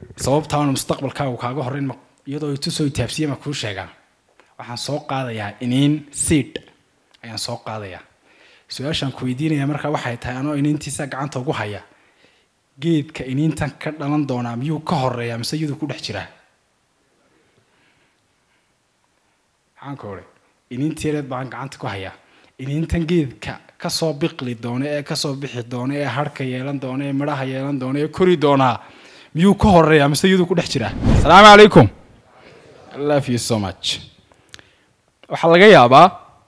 sababtaana mustaqbalkaagu kaaga horeyn ma iyadoo itusoo itaabsiye ma kuu sheegaa waxaan soo qaadayaa iniin seed ayaan soo qaadayaa su-aashaan ku weydiinaya markaa waxay tahay anoo iniintiisa gacanta ugu haya geedka iniintan ka dhalan doonaa miyuu ka horeeyaa mise iyaduu ku dhex jiraa maxaan ka odhay iniinteereed baan gacanta ku hayaa iniintan geedka kasoo biqli doona ee kasoo bixi doona ee harhka yeelan doona ee midhaha yeelan doona ee kori doonaa miyuu ka horeeyaa mise iyaduu ku dhex jiraa asalaamu calaykum I love you so much waxaa laga yaabaa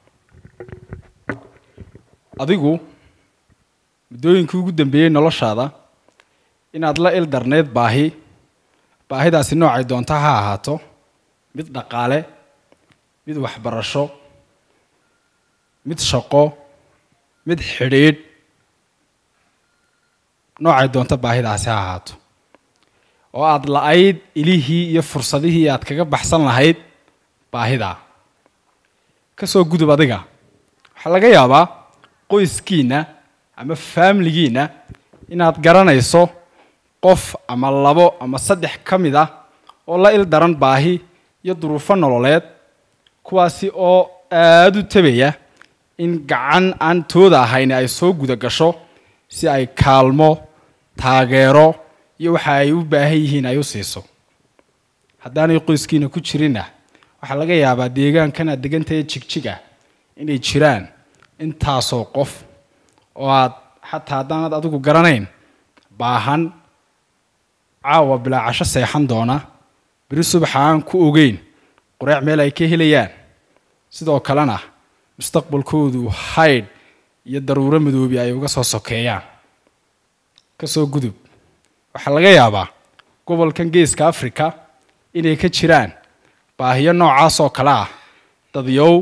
adigu muddooyinkii ugu dambeeyey noloshaada inaad la il darneyd baahi baahidaasi noocay doonta ha ahaato mid dhaqaale mid waxbarasho mid shaqo mid xidhiidh noocay doonta baahidaasi ha ahaato oo aada la-ayd ilihii iyo fursadihii aad kaga baxsan lahayd baahidaa ka soo gudub adiga waxaa laga yaabaa qoyskiinna ama faamiligiinna inaad garanayso qof ama labo ama saddex ka mid ah oo la il daran baahi iyo duruufo nololeed kuwaasi oo aada u tabaya in gacan aan tooda ahayn ay soo guda gasho si ay kaalmo taageero iyo waxa ay u baahan yihiin ay u siiso haddaanay qoyskiina ku jirinna waxaa laga yaabaa deegaankan aad degantahay jigjig ah inay jiraan intaasoo qof oo aad xataa haddaanad adigu garanayn baahan caawa bilaa casho seexan doona beri subaxa aan ku ogeyn qureec meel ay ka helayaan sidoo kalena mustaqbalkoodu haydh iyo daruuro madoobi ay uga soo sokeeyaan ka soo gudub waxaa laga yaabaa gobolkan geeska africa inay ka jiraan baahiyo noocaas oo kale ah dadyow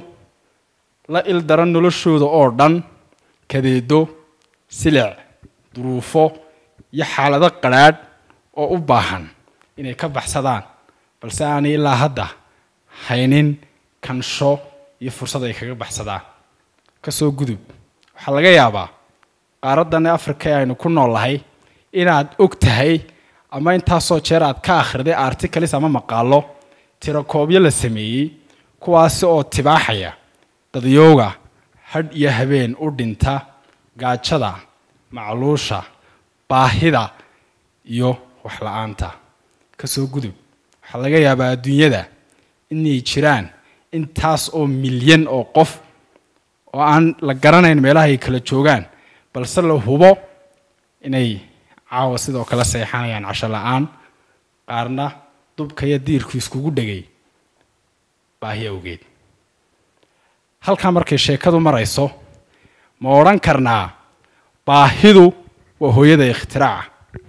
la il daran noloshooda oo dhan kadeedo silic duruufo iyo xaalado qadrhaadh oo u baahan inay ka baxsadaan balse aanay ilaa hadda haynin kansho iyo fursad ay kaga baxsadaan ka soo gudub waxaa laga yaabaa qaaraddan africa ee aynu ku noolnahay inaad og tahay ama intaasoo jeer aad ka akhriday articles ama maqaalo tirakoobyo la sameeyey kuwaasi oo tibaaxaya dadyooga hadh iyo habeen u dhinta gaajada macluusha baahida iyo waxla-aanta ka soo gudub waxaa laga yaabaa adduunyada inay jiraan intaas oo milyan oo qof oo aan la garanayn meelaha ay kala joogaan balse la hubo inay caawa sidoo kale seexanayaan casho la-aan qaarna dubka iyo diirku iskugu dhegay baahi awgeed halkaa markay sheekadu marayso ma odhan karnaa baahidu waa hooyada ikhtiraca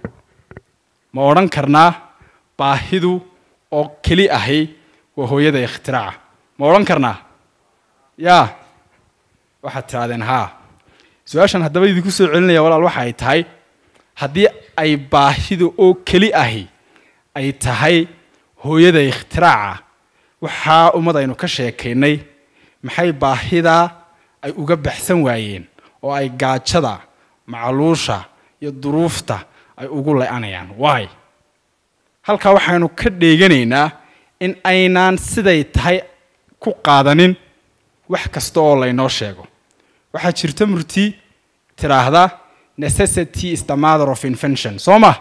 ma odhan karnaa baahidu oo keli ahi waa hooyada ikhtiraca ma odhan karnaa yaa waxaad tidhahdeen haa su-aashan haddaba idinku soo celinaya walaal waxa ay tahay haddii ay baahida oo keli ahi ay tahay hooyada ikhtiraca waxaa ummad aynu ka sheekaynay maxay baahidaa ay uga baxsan waayeen oo ay gaajada macluusha iyo duruufta ay ugu le-anayaan waay halkaa waxaynu ka dheeganaynaa in aynaan siday tahay ku qaadanin wax kasta oo laynoo sheego waxaa jirta murti tidhaahda necessity is the mother of invention soo ma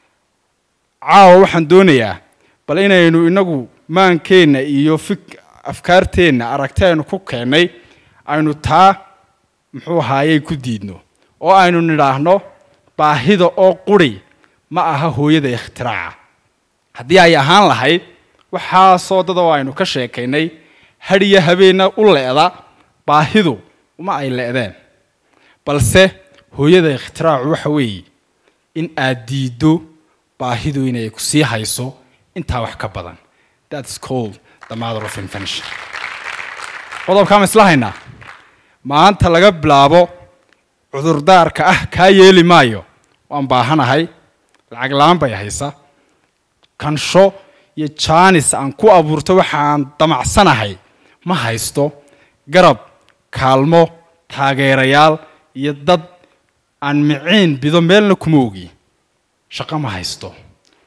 caawa waxaan doonayaa bal inaynu inagu maankeenna iyo fik afkaarteenna aragti aynu ku keennay aynu taa muxuu ahaayey ku diidno oo aynu nidhaahno baahida oo quri ma aha hooyada ikhtiraca haddii ay ahaan lahayd waxaasoo dad oo aynu ka sheekaynay hadhiyo habeenna u le'da baahidu uma ay le'deen balse hooyada ikhtiracu waxa weeye in aad diiddo baahidu inay ku sii hayso intaa wax ka badan thats called the mother of invention qodobkaan isla haynaa maanta laga bilaabo cudurdaarka ah kaa yeeli maayo waan baahanahay lacag la-aan bay haysa kansho iyo jaanis aan ku abuurto waxa aan damacsanahay ma haysto garab kaalmo taageerayaal iyo dad aan miciin bido meelna kuma ogi shaqo ma haysto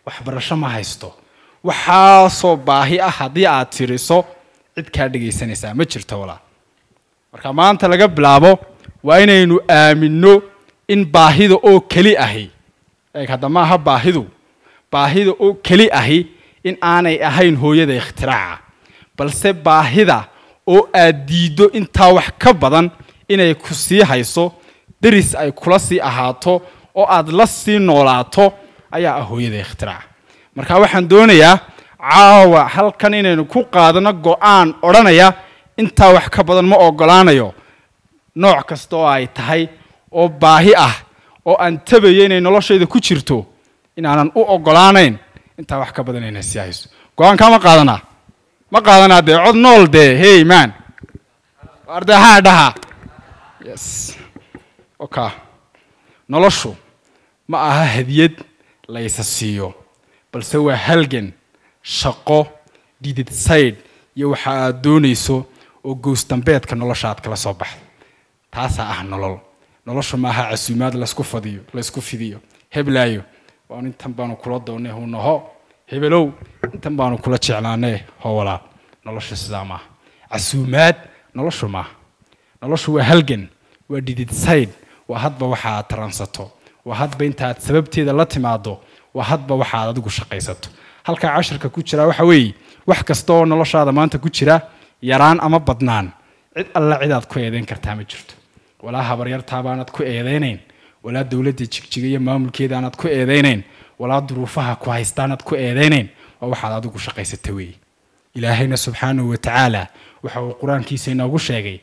waxbarasho ma haysto waxaasoo baahi ah haddii aad tiriso cid kaa dhegaysanaysaa ma jirto walaa marka maanta laga bilaabo waa inaynu aaminno in baahida oo keli ahi eeg hadda ma aha baahidu baahida oo keli ahi in aanay ahayn hooyada ikhtiraaca balse baahida oo aad diiddo intaa wax ka badan inay ku sii hayso deris ay kula sii ahaato oo aad la sii noolaato ayaa ah hooyada ikhtiraaca marka waxaan doonayaa caawa halkan inaynu ku qaadano go-aan odhanaya intaa wax ka badan ma ogolaanayo nooc kasta oo ay tahay oo baahi ah oo aan tabayo inay noloshayda ku jirto inaanan u ogolaanayn intaa wax ka badan inay sii hayso go-aankaa ma qaadanaa ma qaadanaa dee cod nool dee hey man arde haa dhaha yes oka noloshu ma aha hadiyad laysa siiyo balse waa halgan shaqo didid sayd iyo waxa aad doonayso oo goosdambeedka nolosha aad kala soo baxda taasaa ah nolol noloshu ma aha casuumaad laysku fadiyo laysku fidiyo heblaayo waan intan baanu kula doonay hunaho hebelow intan baanu kula jeclaanay ho walaal noloshu sidaa maaha casuumaad noloshu maaha noloshu waa halgan waa didid sayd waa hadba waxa aad taransato waa hadba inta aad sababteeda la timaado waa hadba waxa aad adigu shaqaysato halkaa cashirka ku jira waxa weeye wax kasta oo noloshaada maanta ku jira yaraan ama badnaan cid alla cid aad ku eedeyn kartaa ma jirto walaa habaryartaabaanad ku eedeynayn walaa dowladda jigjiga iyo maamulkeeda aanad ku eedeynayn walaa duruufaha ku haystaanad ku eedeynayn waa waxaad adigu shaqaysata weeye ilaahayna subxaanahu wa tacaala waxa uu qur-aankiisa inoogu sheegay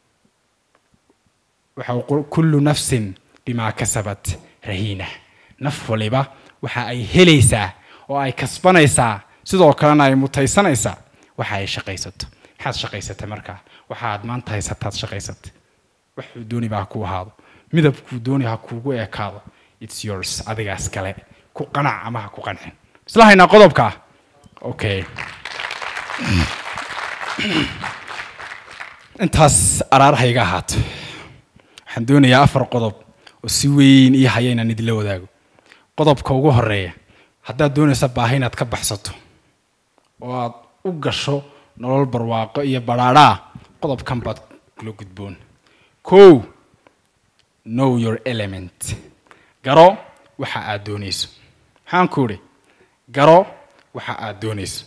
waxa uu kullu nafsin bimaa kasabat rahiina naf waliba waxa ay helaysaa oo ay kasbanaysaa sidoo kalena ay mutaysanaysaa waxa ay shaqaysato maxaad shaqaysatay markaa waxa aad maanta haysataad shaqaysatay waxuu dooni ba ha ku ahaado midabkuu dooni ha kuugu ekaado its yours adigaas kale ku qanac ama ha ku qancin isla haynaa qodobka okay intaas araarhayga ahaato waxaan doonayaa afar qodob oo si weyn ii haya inaan idinla wadaago qodobka ugu horeeya haddaad doonaysa baahi inaad ka baxsato oo aad u gasho nolol barwaaqo iyo badhaadhaa qodobkan baad kula gudboon kow know your element garo waxa aad doonayso maxaan ku idhi garo waxa aad doonayso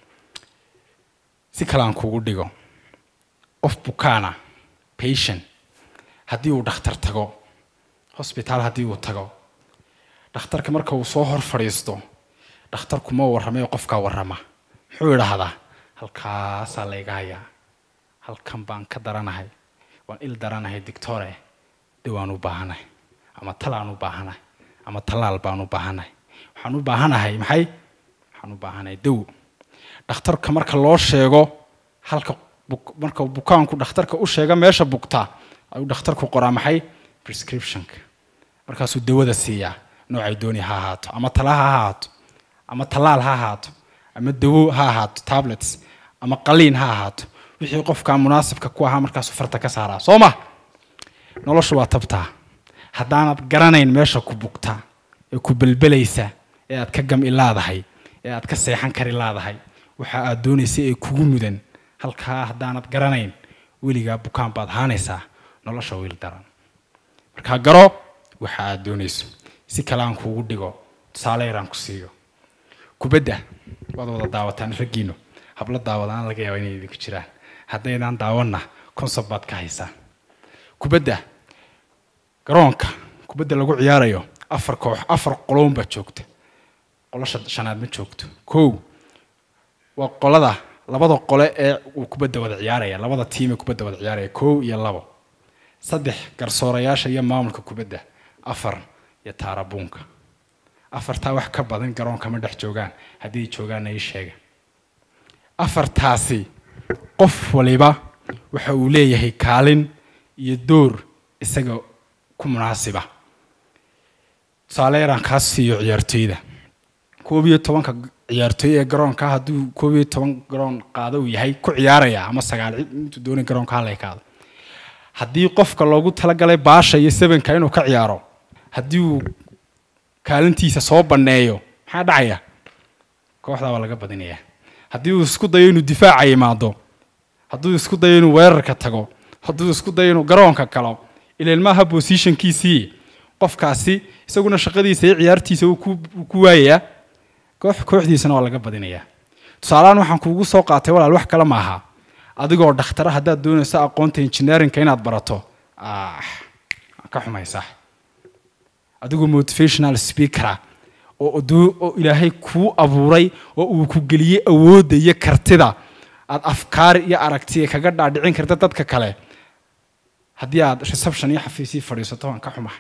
si kale aan kugu dhigo qof bukaana patient haddii uu dhakhtar tago hosbitaal haddii uu tago dhakhtarka marka uu soo hor fadhiisto dhakhtarku ma warramayo qofkaa warrama muxuu idhaahdaa halkaasaa layga hayaa halkan baan ka daranahay waan il daranahay dictore dawaan u baahanahay ama talaan u baahanahay ama tallaal baan u baahanahay waxaan u baahanahay maxay waxaan u baahanahay daw dhakhtarka marka loo sheego halka marka bukaanku dhakhtarka u sheega meesha bugtaa ayuu dhakhtarku qoraa maxay prescriptionka markaasuu dawada siiyaa noocay dooni ha ahaato ama tala ha ahaato ama tallaal ha ahaato ama dawo ha ahaato tablets ama qaliin ha ahaato wixii qofkaa munaasibka ku ahaa markaasuu farta ka saaraa soo ma noloshu waa tabtaa haddaanad garanayn meesha ku bugtaa ee ku belbelaysa ee aad ka gam ilaadahay ee aad ka seexan kari laadahay waxa aad doonaysa ee kugu mudan halkaa haddaanad garanayn weligaa bukaan baad haanaysaa nolosha wiil daran markaa garo waxa aad doonayso si kale aan kuugu dhigo tusaale yaraan ku siiyo kubadda waad wada daawataan raggiino hablo daawadaan laga yaaba inay idinku jiraan haddaydaan daawanna consob baad ka haysaan kubadda garoonka kubadda lagu ciyaarayo afar koox afar qolown baa joogta qolo shanaad ma joogto kow waa qolada labada qole ee uu kubadda wada ciyaaraya labada tiim ee kubadda wada ciyaaraya kow iyo labo saddex garsoorayaasha iyo maamulka kubadda afar iyo taarabuunka afartaa wax ka badan garoonka ma dhex joogaan haddii joogaanna ii sheega afartaasi qof waliba waxa uu leeyahay kaalin iyo door isaga ku munaasiba tusaale yaraan kaa siiyo ciyaartooyda koob iyo tobanka ciyaartooy ee garoonka hadduu koob iyo toban garoon qaado uu yahay ku ciyaaraya ama sagaal intuu doonay garoonka hala ekaado haddii qofka loogu talagalay baasha iyo sebenka inuu ka ciyaaro haddii uu kaalintiisa soo banneeyo maxaa dhacaya kooxdaa waa laga badinayaa haddii uu isku dayo inuu difaaca imaado hadduu isku dayo inuu weerarka tago hadduu isku dayo inuu garoonka galo ilan maaha bosishonkiisii qofkaasi isaguna shaqadiisa iyo ciyaartiisa uu ku waayayaa koox kooxdiisana waa laga badinayaa tusaalehaan waxaan kuugu soo qaatay walaal wax kale maaha adigoo dhakhtara haddaad doonayso aqoonta engineerinka inaad barato ah ka xumaysaa adigoo motivational speakera oo oo ilaahay kuu abuuray oo uu ku geliyey awoodda iyo kartida aad afkaar iyo aragtiya kaga dhaadhicin karta dadka kale haddii aad reception iyo xafiisii fadhiisato waan ka xumahay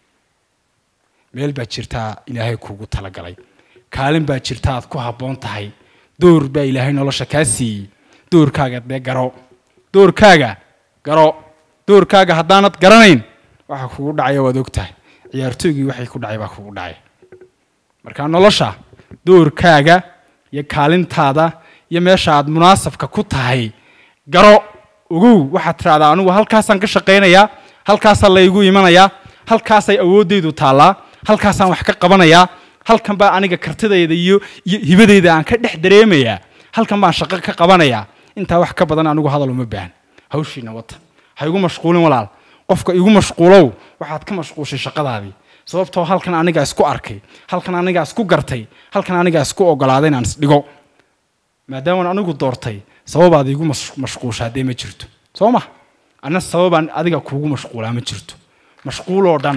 meel baa jirtaa ilaahay kuugu talagalay kaalin baa jirta aad ku habboon tahay door baa ilaahay nolosha kaa siiyey doorkaaga dee garo doorkaaga garo doorkaaga haddaanad garanayn waxa kugu dhacaya waad og tahay ciyaartooygii waxay ku dhacay baa kugu dhacay marka nolosha doorkaaga iyo kaalintaada iyo meesha aad munaasabka ku tahay garo ogow waxaad tidhahdaa anigu halkaasaan ka shaqaynayaa halkaasaa laygu imanayaa halkaasay awooddaydu taallaa halkaasaan wax ka qabanayaa halkan baa aniga kartidayda iyo iyo hibadayda aan ka dhex dareemayaa halkan baan shaqo ka qabanayaa intaa wax ka badan anigu hadal uma baahan hawshiina wata ha igu mashquulin walaal qofka igu mashquulow waxaad ka mashquushay shaqadaadii sababtoo halkan anigaa isku arkay halkan anigaa isku gartay halkan anigaa isku ogolaaday inaan isdhigo maadaamaan anigu doortay sababaad igu mashquusha haddee ma jirto soo ma anna sababaan adiga kuugu mashquulaa ma jirto mashquuloo dhan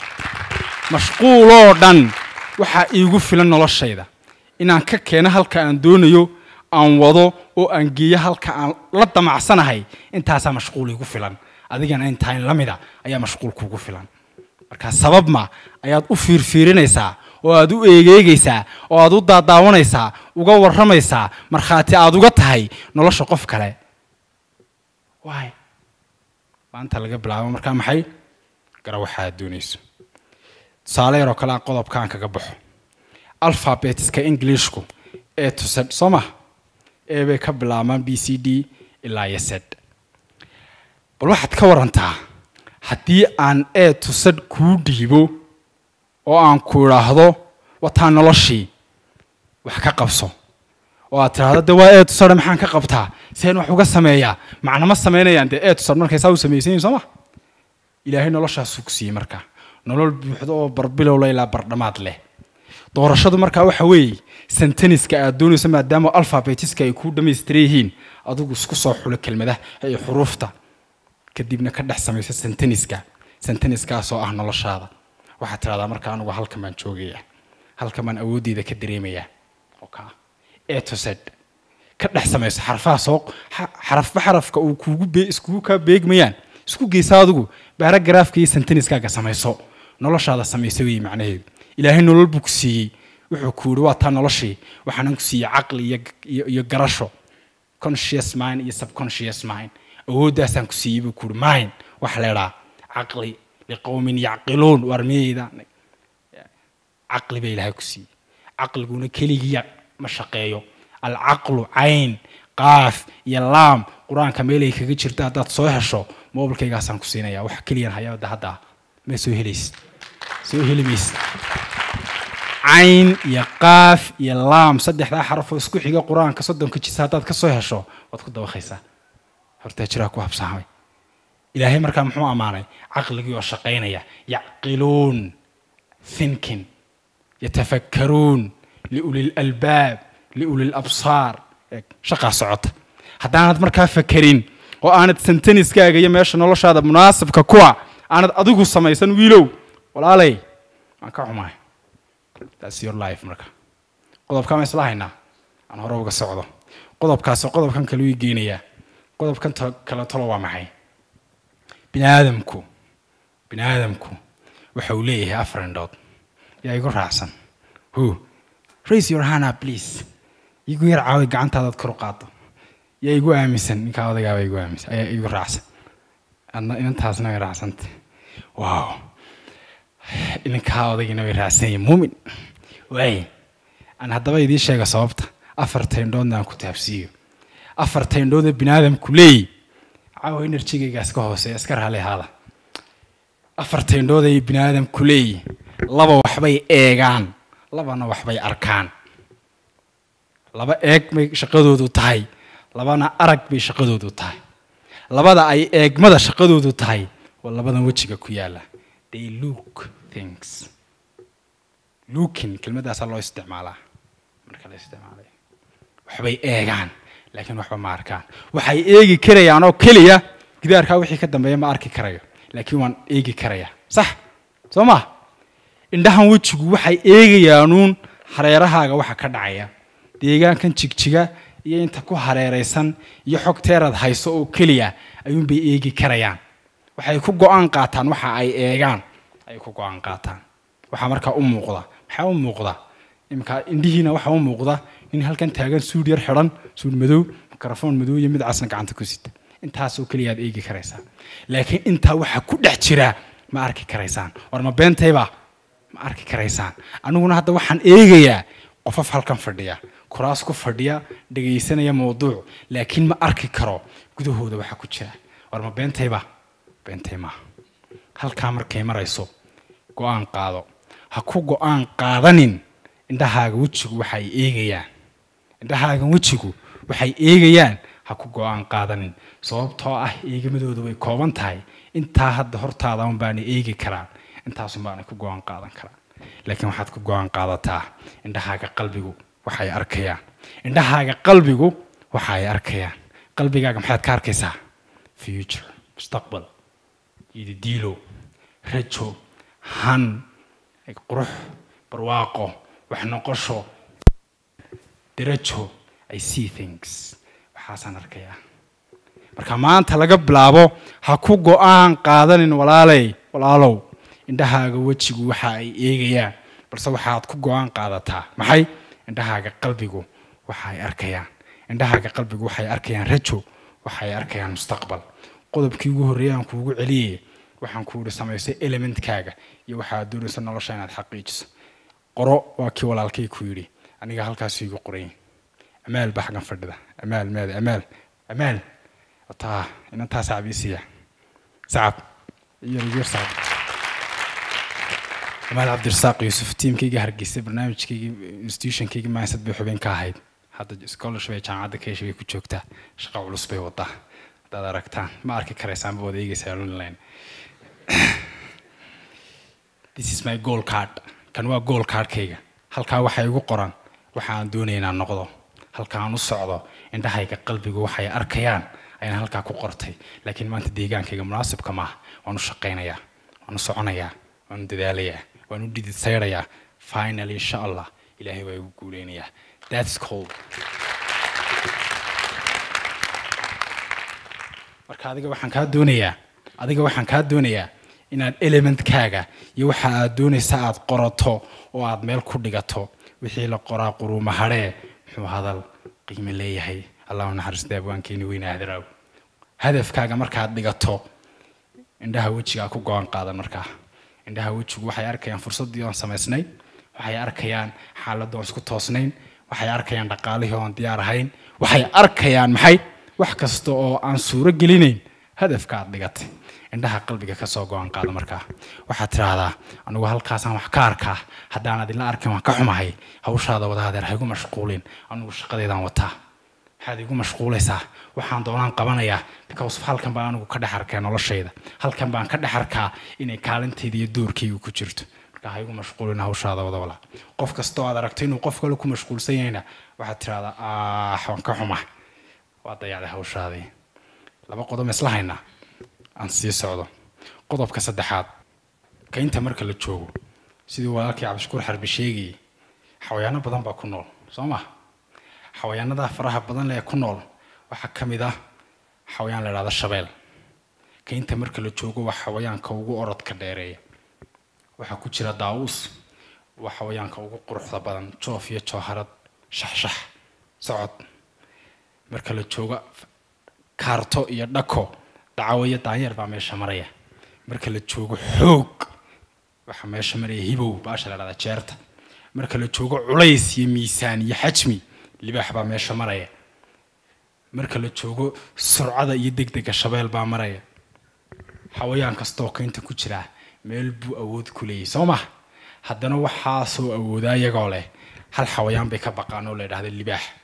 mashquuloo dhan waxaa iigu filan noloshayda inaan ka keeno halka aan doonayo aan wado oo aan geeyo halka aan la damacsanahay intaasaa mashquul iigu filan adigana intaan la mida ayaa mashquul kuugu filan marka sabab ma ayaad u fiirfiirinaysaa oo aad u eegeegaysaa oo aad u daadaawanaysaa uga warramaysaa markhaati aad uga tahay nolosha qof kale waay maanta laga bilaabo markaa maxay gara waxa aad doonayso tusaale yaroo kale aan qodobkaan kaga baxo alphabetiska englishku ee tused soo ma ee bay ka bilaabmaan b c d ilaa iyo sed bal waxaad ka warantaa haddii aan ee tusad kuu dhiibo oo aan ku idhaahdo wataa noloshii wax ka qabso oo aad tidhahdo dee waa ee tusadhe maxaan ka qabtaa seen wax uga sameeyaa macnama samaynayaan dee ee tusad markay saa u samaysanyihin soo ma ilaahay noloshaasuu ku siiyey marka nolol buuxdo oo barbilowla ilaa bardhamaad leh doorashadu markaa waxa weeye senteniska aad doonayso maadaama alphabetiska ay kuu dhammaystiran yihiin adigu isku soo xulo kelmadaha iyo xuruufta kadibna ka dhex samayso senteniska senteniskaasoo ah noloshaada waxaad tidhahdaa marka anugu halkan baan joogaya halkan baan awooddeeda ka dareemayaa oka etosed ka dhex samayso xarfaha soo xarafba xarafka uu kuugu be iskugu kaa beegmayaan isku geysa adigu baaragaraafka iyo senteniskaaga samayso noloshaada samayso weeye macnaheedu ilaahay nolol buu ku siiyey wuxuu ku yidhi waa taa noloshii waxaanan ku siiyey caqli iyo iyo garasho conscious mind iyo subconscious mind awooddaasaan ku siiyey buu ku yidhi mind waxa la idhaa caqli liqowmin yacqiluun waar miyayda caqli baa ilaahay ku siiyey caqliguna keligiya ma shaqeeyo alcaqlu cayn qaaf iyo laam qur-aanka meelay kaga jirta haddaad soo hesho mobilkaygaasaan ku siinaya wax keliyan hayaada hadda ma soo helays soo heli maysa cayn iyo qaaf iyo laam saddexdaa xarafoo isku xiga qur-aanka soddonka jisa haddaad ka soo hesho waad ku dabaqaysaa hortaa jiraa ku habsaamay ilaahay markaa muxuu ammaanay caqligii oo shaqaynaya yacqiluun thinking yatafakkaruun liuli lalbaab liuli labsaar shaqaa socota haddaanad markaa fakerin oo aanad senteniskaaga iyo meesha noloshaada munaasabka kuwa aanad adigu samaysan wiilow walaalay waan ka xumahay thats your life marka qodobkaa ma isla haynaa aan hore uga socdo qodobkaasi qodobkan kale ii geenayaa qodobkan kale tolo waa maxay bini aadamku bini aadamku waxa uu leeyahay afar indhood yaa igu raacsan who raise your hand up please igu yar caawi gacantaadaad kor u qaado yaa igu aaminsan ninkaa odagaaba igu aaminsan ayaa igu raacsan adna inantaasna way raacsanta wow ninkaa odagina way raacsan yihin muumin waay aan haddaba idiin sheega sababta afarta indhoodna aan ku taabsiiyo afarta indhood ee bini aadamku leeyi caawa enerjigaygaas ka hooseeya iska raali ahaada afarta indhood ay bini aadamku leeyi laba waxbay eegaan labana waxbay arkaan laba eeg bay shaqadoodu tahay labana arag bay shaqadoodu tahay labada ay eegmada shaqadoodu tahay waa labadan wejiga ku yaala they look things looking kelmadaasaa loo isticmaalaa marka la isticmaalayo waxbay eegaan laakiin waxba ma arkaan waxay eegi karayaan oo keliya gidaarkaa wixii ka dambeeya ma arki karayo laakiin waan eegi karaya sax soo ma indhahan wejigu waxay eegayaanuun hareerahaaga waxa ka dhacaya deegaankan jigjiga iyo inta ku hareeraysan iyo xogteeraad hayso oo keliya ayuunbay eegi karayaan waxay ku go-aan qaataan waxa ay eegaan ay ku go-aan qaataan waxaa markaa u muuqda maxaa u muuqda iminka indhihiina waxaa u muuqda nin halkan taagan suud yar xidhan suud madow mikrofon madow iyo mid casna gacanta ku sita intaasoo keliyaad eegi karaysaa laakiin intaa waxaa ku dhex jira ma arki karaysaan war ma beentayba ma arki karaysaan aniguna hadda waxaan eegayaa qofaf halkan fadhiya kuraas ku fadhiya dhegaysanaya mawduuc laakiin ma arki karo gudahooda waxa ku jira war ma beentayba beentay maaha halkaa markay marayso go-aan qaado ha ku go-aan qaadanin indhahaaga wejigu waxay eegayaan indhahaaga wejigu waxay eegayaan ha ku go-aan qaadanin sababtoo ah eegamadooda way kooban tahay intaa hadda hortaada un baana eegi karaan intaasun baana ku go-aan qaadan karaan laakiin waxaad ku go-aan qaadataa indhahaaga qalbigu waxay arkayaan indhahaaga qalbigu waxa ay arkayaan qalbigaaga maxaad ka arkaysaa future mustaqbal ididiilo rajo han qurux barwaaqo wax noqosho darajo i see things waxaasaan arkayaa marka maanta laga bilaabo ha ku go-aan qaadanin walaaley walaalow indhahaaga wejigu waxa ay eegayaan balse waxaad ku go-aan qaadataa maxay indhahaaga qalbigu waxa ay arkayaan indhahaaga qalbigu waxay arkayaan rajo waxay arkayaan mustaqbal qodobkii ugu horreeyay aan kuugu celiyay waxaan ku ihi samaysay elementkaaga iyo waxaad doonaysa nolosha inaad xaqiijiso qoro waa kii walaalkay ku yidhi aniga halkaasu igu qoray amaal baa xaggan fadhida amaal maada amaal amaal taa inantaa sacab ii siiya sacab iyo sacab amaal cabdirasaaq yuusuf tiimkayga hargeysa barnaamijkayga institutionkayga maansad bay xubin ka ahayd hadda scholarship ay jaamacadda keesha bay ku joogtaa shaqo culus bay wadaa haddaad aragtaan ma arki karaysaan ba wada eegaysaa online this is my goal card kan waa goal cardkayga halkaa waxaa igu qoran waxa aan doonaya inaan noqdo halka aan u socdo indhahayga qalbigu waxay arkayaan ayaan halkaa ku qortay laakiin maanta deegaankayga munaasibka maaha waan u shaqaynayaa waan u soconayaa waan u dadaalayaa waan u dhidid sayrayaa finally insha allah ilaahay waa igu guuleynayaa that's cold marka adiga waxaan kaa doonayaa adiga waxaan kaa doonayaa inaad elementkaaga iyo waxa aad doonaysa aad qorato oo aad meel ku dhigato wixii la qoraa quruuma hadhee muxuu hadal qiime leeyahay allahu naxariista abwaankeeni weyne ahdaraw hadafkaaga markaad dhigato indhaha wejigaa ku go-aan qaadan markaa indhaha wejigu waxay arkayaan fursaddii oon samaysnay waxay arkayaan xaaladda oon isku toosnayn waxay arkayaan dhaqaalihii oon diyaar ahayn waxay arkayaan maxay wax kasta oo aan suuro gelinayn hadafka aad dhigatay indhaha qalbiga kasoo go-aan qaada markaa waxaad tidhaahdaa anugu halkaasaan wax ka arkaa haddaanad ila arkin waan ka xumahay hawshaada wadaadeer ha igu mashquulin anugu shaqadeedaan wataa waxaad igu mashquulaysaa waxaan doonaan qabanayaa because halkan baan anigu ka dhex arkaa noloshayda halkan baan ka dhex arkaa inay kaalintayda iyo doorkayga ku jirto marka ha igu mashquulin hawshaada wada walaa qof kastoo aad aragto inuu qof kale ku mashquulsan yahayna waxaad tidhahdaa ah waan ka xuma waa dayacday hawshaadii laba qodob isla haynaa aan sii socdo qodobka saddexaad kaynta marka la joogo sidii walaalkii cabdishukuur xarbi sheegayay xawayaano badan baa ku nool soo ma xawayaanada faraha badan ee ku nool waxaa ka mid ah xawayaan la idhahda shabeel kaynta marka la joogo waa xawayaanka ugu orodka dheereeya waxaa ku jira daawuus waa xawayaanka ugu quruxda badan joof iyo jooharad shaxshax socod marka la joogo kaarto iyo dhako dacawo iyo daanyeer baa meesha maraya marka la joogo xoog waxaa meesha maraya hibow baasha la dhahdaa jeerta marka la joogo culays iyo miisaan iyo xajmi libaax baa meesha maraya marka la joogo surcada iyo degdega shabeel baa maraya xawayaan kastoo kaynta ku jira meel buu awood ku leeyahy soo ma haddana waxaasoo awoodaa iyagoo leh hal xawayaan bay ka baqaan oo la yidhahda libaax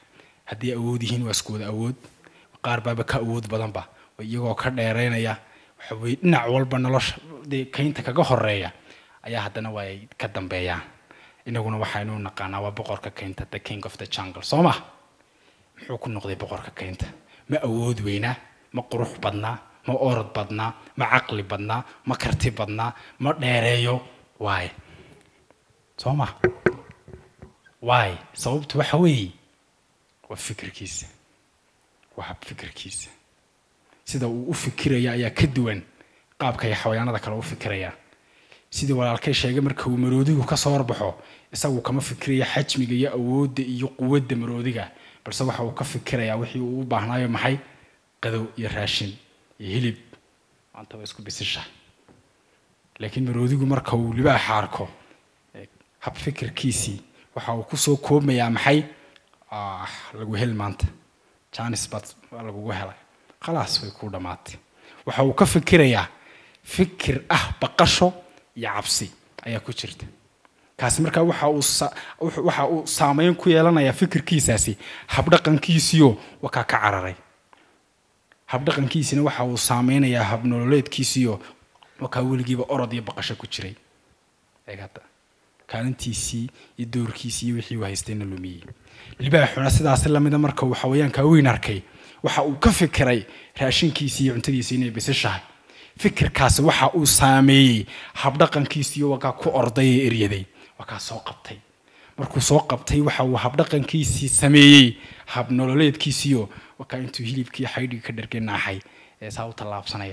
haddii awood yihiin waa isku wada awood qaar baaba ka awood badanba oo iyagoo ka dheeraynaya waxa weye dhinac walba nolosha dee kaynta kaga horeeya ayaa haddana waa ay ka dambeeyaan inaguna waxaynu naqaanaa waa boqorka kaynta the king of the jungle soo ma muxuu ku noqday boqorka kaynta ma awood weynaa ma qurux badnaa ma orod badnaa ma caqli badnaa ma karti badnaa ma dheereeyo waay soo ma waay sababtu waxa weeye waa fikirkiisa waa hab fikirkiisa sida uu u fikiraya ayaa ka duwan qaabka ay xawayaanada kale u fikirayaan sidii walaalkay sheegay marka uu maroodigu ka soo horbaxo isagu kama fikiraya xajmiga iyo awoodda iyo quwadda maroodiga balse waxa uu ka fikirayaa wixii uu u baahnaayo maxay qadow iyo raashin iyo hilib maanta waa isku bisisha laakiin maroodigu marka uu libaaxa arko hab fikirkiisii waxa uu kusoo koobmayaa maxay lagu hel maanta janis baad waa lagugu helay khalaas way kuu dhammaatay waxa uu ka fikirayaa fikir ah baqasho iyo cabsi ayaa ku jirta kaasi markaa waxa uu waxa uu saameyn ku yeelanayaa fikirkiisaasi habdhaqankiisiyo wakaa ka cararay habdhaqankiisina waxa uu saameynayaa habnololeedkiisiyo wakaa weligiiba orod iyo baqasho ku jiray eeg hadda kaalintiisii iyo doorkiisii iyo wixii uu haystayna lumiyey libaaxuna sidaasi lamida marka uu xawayaanka weyn arkay waxa uu ka fikiray raashinkiisii iyo cuntadiisii inay bisishahay fikirkaasi waxa uu saameeyey habdhaqankiisiiyo wakaa ku orday ee eryaday wakaa soo qabtay markuu soo qabtay waxa uu habdhaqankiisii sameeyey habnololeedkiisiiyo wakaa intuu hilibkii xaydhigi ka dhargay naaxay ee saa u tallaabsanaya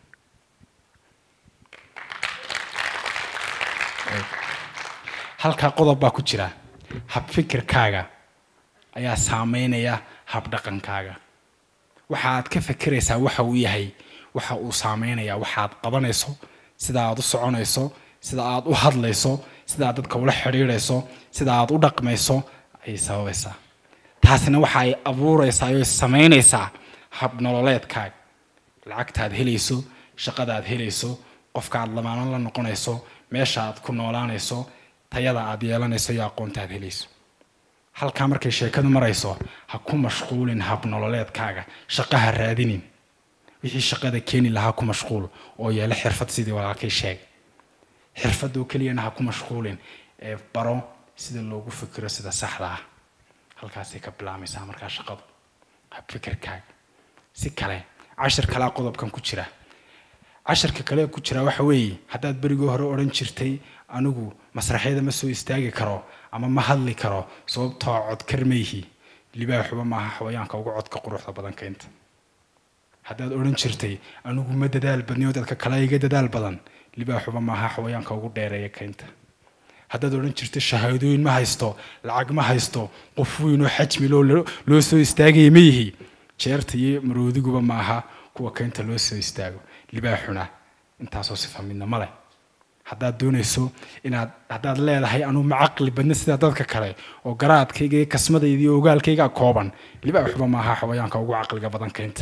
halkaa qodob baa ku jira habfikirkaaga ayaa saameynaya habdhaqankaaga waxaad ka fikiraysaa waxa uu yahay waxa uu saameynayaa waxaad qabanayso sida aad u soconayso sida aad u hadlayso sida aad dadka ula xidhiidhayso sida aad u dhaqmayso ayay sababaysaa taasina waxa ay abuuraysaa oo samaynaysaa habnololeedkaaga lacagtaad helayso shaqadaad helayso qofka aad lamaanan la noqonayso meesha aad ku noolaanayso tayada aad yeelanayso iyo aqoonta aad helayso halkaa markay sheekadu marayso ha ku mashquulin habnololeedkaaga shaqaha raadinin wixii shaqada keeni lahaa ku mashquul oo yeelo xirfad sidii walaalkay sheegay xirfadoo keliyana ha ku mashquulin ee baro sida loogu fikiro sida saxda ah halkaasay ka bilaamaysaa markaa shaqadu habfikirkaaga si kale cashir kalea qodobkan ku jira cashirka kale ku jira waxa weeye haddaad berigii hore odhan jirtay anigu masraxyada ma soo istaagi karo ama ma hadli karo sababtoo codkar mayhi libaaxuba maaha xawayaanka ugu codka quruxda badan keynta haddaad odhan jirtay anigu ma dadaal badniyo dadka kale iga dadaal badan libaaxuba maaha xawayaanka ugu dheereeya keynta haddaad odhan jirtay shahaadooyin ma haysto lacag ma haysto qof weyn oo xajmi loo soo istaagaya ma yihi jeerta iyo maroodiguba maaha kuwa keynta loo soo istaago libaaxuna intaasoo sifa midna ma leh haddaad doonayso inaad haddaad leedahay anuu ma caqli badna sida dadka kale oo garaadkayga iyo kasmadayda iyo ogaalkayga kooban libaaxuba maaha xawayaanka ugu caqliga badan keynta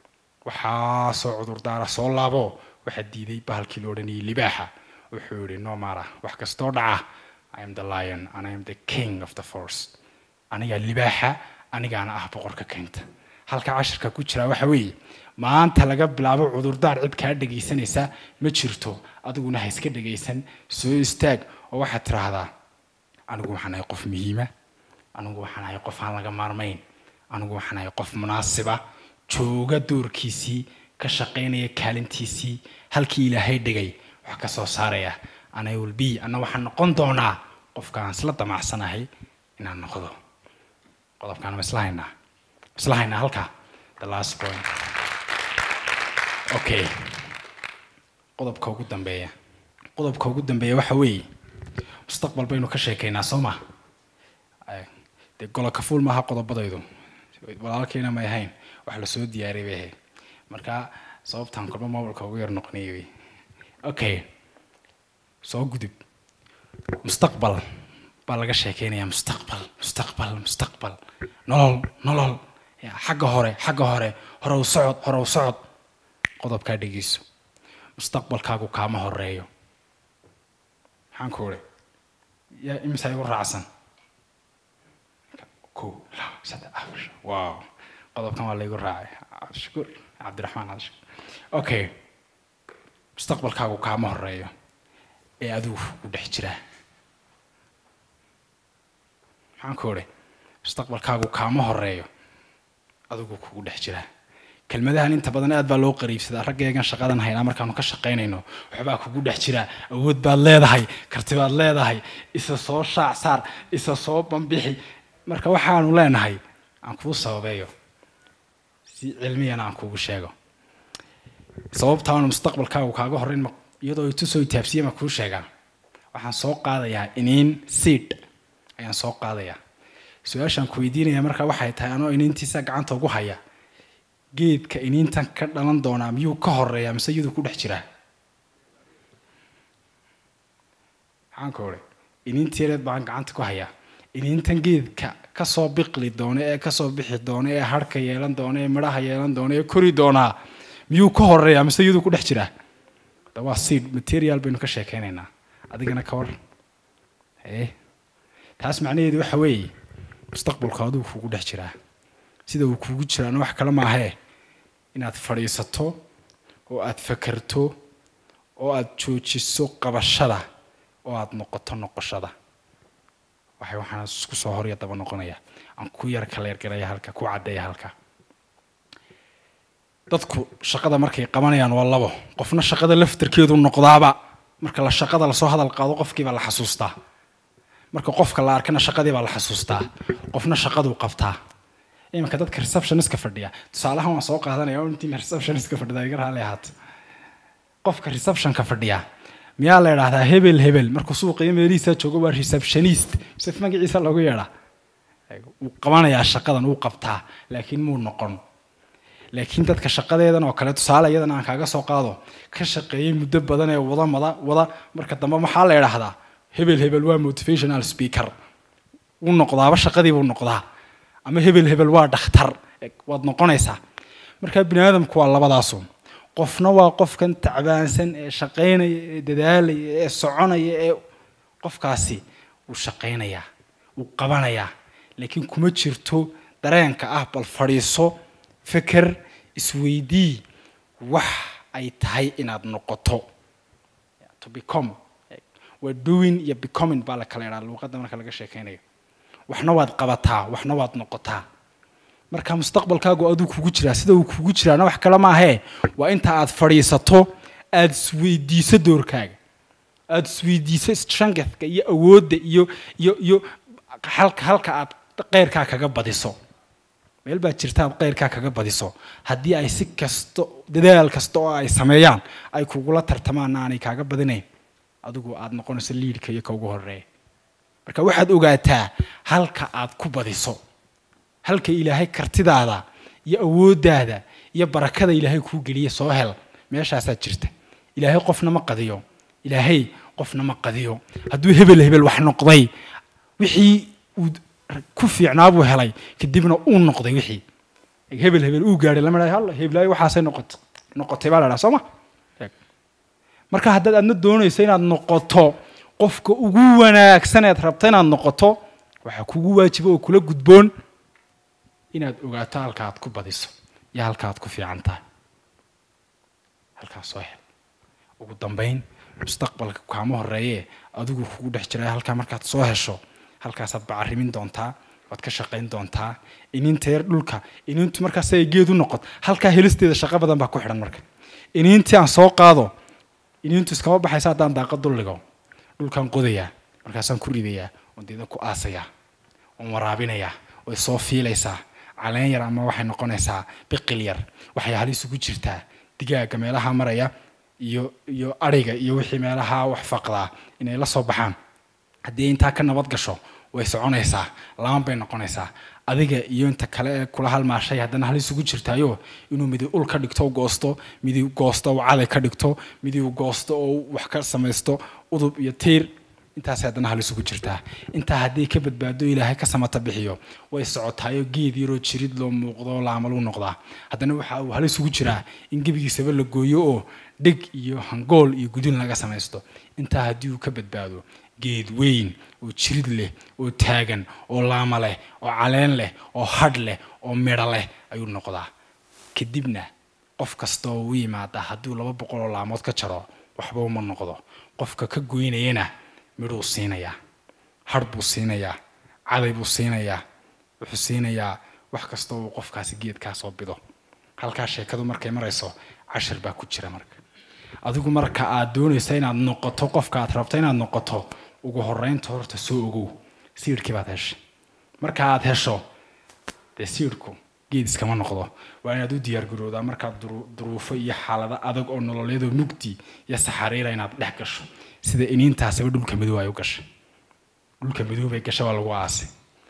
waxaa soo cudurdaara soo laabo waxaa diiday bahalkii la odhanayay libaaxa wuxuu yihi no mara wax kastoo dhaca i am the lion and i am the king of the force anigaa libaaxa anigaana ah boqorka keynta halka cashirka ku jira waxa weeye maanta laga bilaabo cudurdaar cid kaa dhegaysanaysa ma jirto adiguna ha iska dhegaysan soo istaag oo waxaad tiraahdaa anigu waxaan ahay qof muhiima anigu waxaan ahay qof aan laga maarmayn anigu waxaan ahay qof munaasiba jooga doorkiisii ka shaqaynaya kaalintiisii halkii ilaahay dhigay wax ka soo saaraya ana will be anna waxaan noqon doonaa qofka aan isla damacsanahay inaan noqdo qodobkaan ma isla haynaa isla haynaa halkaa the last point okay qodobka ugu dambeeya qodobka ugu dambeeya waxa weeye mustaqbal baynu ka sheekaynaa soo ma dee goloka fuul maaha qodobadaydu walaalkayna may ahayn wax lasoo diyaariyay bay ahayd marka sababtaan kolba mobilka ugu yar noqonayay wey okay soo gudub mustaqbal baa laga sheekeynayaa mustaqbal mustaqbal mustaqbal nolol nolol xagga hore xagga hore horow socod horow socod qodobkaa dhegeyso mustaqbalkaagu kaama horeeyo maxaan ku uri yaa imisa igu raacsan ko laba wow qodobkan waa laygu raacay cabdishakuur cabdiraxmaan cabdishakuur okay mustaqbalkaagu kaama horeeyo ee adigu ku dhex jiraa maxaan ku odhi mustaqbalkaagu kaama horeeyo adigu kugu dhex jiraa kelmadahan inta badan aad baa loo qariibsadaa raggeegan shaqadan haynaa markaanu ka shaqaynayno waxbaa kugu dhex jira awood baad leedahay karti baad leedahay isa soo shaac saar isa soo bambixi marka waxaanu leenahay aan kuu sababeeyo si cilmiyana aan kuugu sheego sababtaanu mustaqbalkaagu kaaga horreyn iyadoo itusoo itaabsiye ma kuu sheegaa waxaan soo qaadayaa iniin seed ayaan soo qaadayaa su-aashaan ku weydiinaya marka waxay tahay anoo iniintiisa gacanta ugu haya geedka iniintan ka dhalan doonaa miyuu ka horeeyaa mise iyaduu ku dhex jiraa maxaan ka odhay iniintii yareed baan gacanta ku hayaa iniintan geedka kasoo biqli doona ee kasoo bixi doona ee harhka yeelan doona ee midhaha yeelan doona ee kori doonaa miyuu ka horeeyaa mise iyaduu ku dhex jiraa da waa seed material baynu ka sheekeynaynaa adigana ka war ee taas macnaheedu waxa weeye mustaqbalku adigu kugu dhex jiraa sida uu kugu jiraana wax kale maahee inaad fadhiisato oo aad fakerto oo aad joojiso qabashada oo aad noqoto noqoshada waxay waxaan isku soo horya daba noqonaya aan ku yar kaleergaraya halka ku caddeeya halka dadku shaqada markay qabanayaan waa labo qofna shaqada laftarkeedu noqdaaba marka la shaqada lasoo hadal qaado qofkiibaa la xasuustaa marka qofka la arkana shaqadii baa la xasuustaa qofna shaqaduu qabtaa iminka dadka receptioniska fadhiya tusaalahan waan soo qaadanaya oo intii receptioniska fadhida iga raali ahaato qofka receptionka fadhiya miyaa la idhaahdaa hebel hebel markuu suuqa iyo meelihiisa joogo waa receptionist mise magaciisa lagu yeedhaa wuu qabanayaa shaqadan wuu qabtaa laakiin muu noqon laakiin dadka shaqadeedan oo kale tusaale iyadan aan kaaga soo qaado ka shaqeeyey muddo badan ee wada mada wada marka dambe maxaa la idhaahdaa hebel hebel waa motivational speaker wuu noqdaaba shaqadii buu noqdaa ama hebel hebel waa dhakhtar waad noqonaysaa marka bini aadamku waa labadaasu qofna waa qofkan tacbaansan ee shaqaynaya ee dadaalaya ee soconaya ee qofkaasi wuu shaqaynayaa wuu qabanayaa laakiin kuma jirto dareenka ah bal fadhiiso feker isweydii wax ay tahay inaad noqoto to become waa doing iyo becoming baa la kala idhaa luuqadda marka laga sheekaynayo waxna waad qabataa waxna waad noqotaa marka mustaqbalkaagu aduu kugu jiraa sida uu kugu jiraana wax kale maahee waa inta aad fadhiisato aada isweydiiso doorkaaga aada isweydiiso strengthka iyo awoodda iyo iyo iyo halka halka aad qeyrkaa kaga badiso meel baa jirta aad qeyrkaa kaga badiso haddii ay si kasto dadaal kasta oo ay sameeyaan ay kugula tartamaanna aanay kaaga badinayn adigu aada noqonayso liidhka iyo ka ugu horeeya marka waxaad ogaataa halka aad ku badiso halka ilaahay kartidaada iyo awooddaada iyo barakada ilaahay kuu geliya soo hel meeshaasaa jirta ilaahay qofna ma qadiyo ilaahay qofna ma qadiyo hadduu hebel hebel wax noqday wixii uu ku fiicnaa buu helay kadibna uu noqday wixii hebel hebel uu gaadhay lama dhahay halla heblaayo waxaasay noqotay noqotay baa la dhaha soo ma marka haddaad aadna doonayso inaad noqoto qofka ugu wanaagsan eed rabta inaad noqoto waxaa kugu waajiba oo kula gudboon inaad ogaato halka aad ku badiso iyo halka aad ku fiican tahay halkaas soo hel ugu dambayn mustaqbalka kaama horeeyee adigu kugu dhex jiray halkaa markaad soo hesho halkaasaad bacarimin doontaa waad ka shaqayn doontaa iniinta yar dhulka iniintu markaas ay geed u noqot halkaa helisteeda shaqo badan baa ku xidhan marka iniintii aan soo qaado iniintu iskama baxaysa haddaan daaqa dulligo dhulkaan qodayaa markaasaan ku ridayaa oon deedan ku aasayaa oon waraabinayaa way soo fiilaysaa caleen yar ama waxay noqonaysaa biqil yar waxay halis ugu jirtaa digaaga meelaha maraya iyo iyo adhiga iyo wixii meelaha wax faqdaa inay la soo baxaan haddii intaa ka nabad gasho way soconaysaa laban bay noqonaysaa adiga iyo inta kale ee kula halmaashay haddana halis ugu jirtaayo inuu midi ul ka dhigto goosto midi goosto oo caday ka dhigto midi goosto oo wax ka samaysto udub iyo tiir intaasay haddana halis ugu jirtaa intaa haddii ka badbaado ilaahay ka samata bixiyo way socotaayo geed yaroo jirid loo muuqdo laamal u noqdaa haddana waxa uu halis ugu jiraa in gebigiisaba la gooyo oo dheg iyo hangool iyo gudin laga samaysto intaa haddii uu ka badbaado geed weyn oo jirid leh oo taagan oo laama leh oo caleen leh oo hadh leh oo midho leh ayuu noqdaa kadibna qof kasta oo u yimaada hadduu laba boqol oo laamood ka jaro waxba uma noqdo qofka ka goynayana midhuu siinayaa hadh buu siinayaa caday buu siinayaa wuxuu siinayaa wax kasta uu qofkaasi geedkaa soo bido halkaa sheekadu markay marayso cashar baa ku jira marka adigu marka aad doonaysa inaad noqoto qofka aad rabto inaad noqoto ugu horeynta horta soo ogow siirkii baad heshay marka aad hesho dee siirku geed iskama noqdo waa inaad u diyaargaroodaa markaad duruufo iyo xaalado adag oo nololeedoo mugdi iyo saxariira inaad dhex gasho sida iniintaasiba dhulka madow ay u gashay dhulka madow bay gasha waa lagu aasay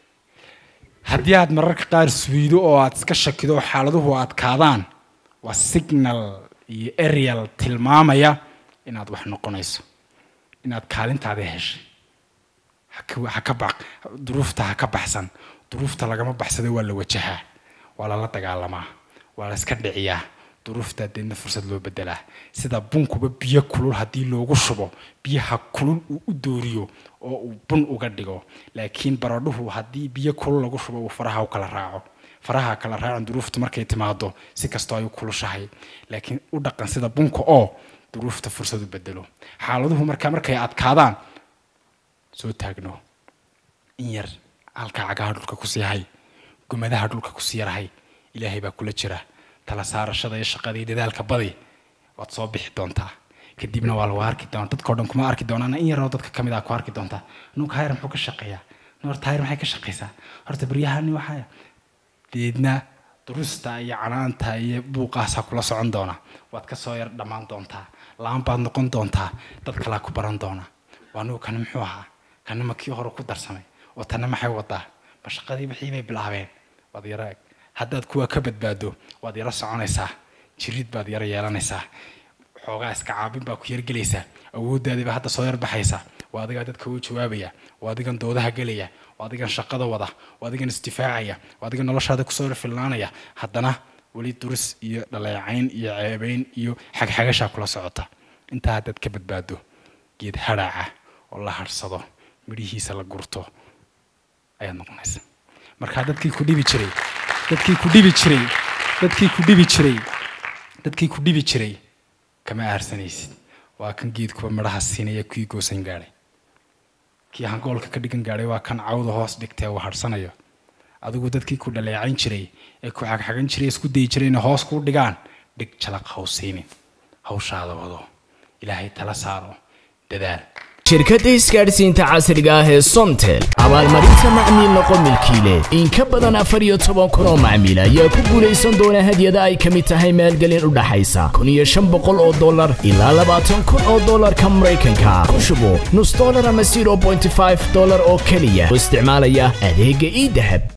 haddii aad mararka qaar suwiido oo aad iska shakido oo xaaladuhu adkaadaan waa signal iyo arial tilmaamaya inaad wax noqonayso inaad kaalintaadii heshay haka ba duruufta ha ka baxsan duruufta lagama baxsado waa la wajahaa waa lala dagaalamaa waa la iska dhiciyaa duruuftaa deedna fursad loo bedelaa sida bunkuba biyo kulul haddii loogu shubo biyaha kulul uu u dooriyo oo uu bun uga dhigo laakiin baradhuhu haddii biyo kulul lagu shubo uu faraha u kala raaco faraha kala raacan duruuftu markay timaado si kastoo ay u kulushahay laakiin u dhaqan sida bunka oo duruufta fursad u bedelo xaaladuhu markaa markay adkaadaan soo taagno in yar halkaa cagaha dhulka kusii hay gumadaha dhulka kusii yarhay ilaahay baa kula jira tala saarashada iyo shaqada iyo dadaalka badi waad soo bixi doontaa kadibna waa lagu arki doona dadkao dhan kuma arki doonaan in yaroo dadka kamid ah ku arki doontaa nuka hayr muxuu ka shaqeeyaa horta hayr maxay ka shaqeysaa horta baryahani waxaa deedna durusta iyo canaanta iyo buuqaasaa kula socon doona waad kasoo yar dhammaan doontaa laan baad noqon doontaa dad kalaa ku baran doona waa nugu kani muxuu ahaa kana ma kii hore ku darsamay oo tanna maxay wadaa ma shaqadii wixii bay bilaabeen waad yara haddaad kuwa ka badbaado waad yaro soconaysaa jirid baad yaro yeelanaysaa xoogaa iska caabin baa ku yargelaysaa awooddaadiiba hadda soo yarbaxaysa waa adigaa dadka u jawaabaya waa adigan doodaha gelaya waa adigan shaqada wada waa adigan isdifaacaya waa adigan noloshaada kusoo yarfillaanaya haddana weli duris iyo dhaleecayn iyo ceebayn iyo xagxagashaa kula socota intaa haddaad ka badbaado geed hadhaaca oo la hadhsado midhihiisa la gurto ayaad noqonaysa markaa dadkii ku dhibi jiray dadkii ku dhibi jiray dadkii ku dhibi jiray dadkii ku dhibi jiray kama aarsanaysid waa kan geedkuba midhaha siinaya kii goosan gaadhay kii hangoolka ka dhigan gaadhay waa kan cawda hoos dhigtee uu hadhsanayo adigu dadkii ku dhaleecayn jiray ee ku xagxagan jiray isku dayi jiray inay hoos kuu dhigaan dhig jalaq hawsiinin hawshaada wado ilaahay tala saaro dadaal shirkadda isgaadhsiinta casriga ah ee somtel abaalmarinta macmiil noqo milkiile in ka badan afar iyo toban kun oo macmiil ayaa ku guulaysan doona hadyada ay ka mid tahay maalgelin u dhaxaysa kun iyo shan boqol oo dollar ilaa labaatan kun oo dollarka maraykanka ku shubo nus dollar ama zero bointy five dollar oo keliya oo isticmaalaya adeegga ii dahab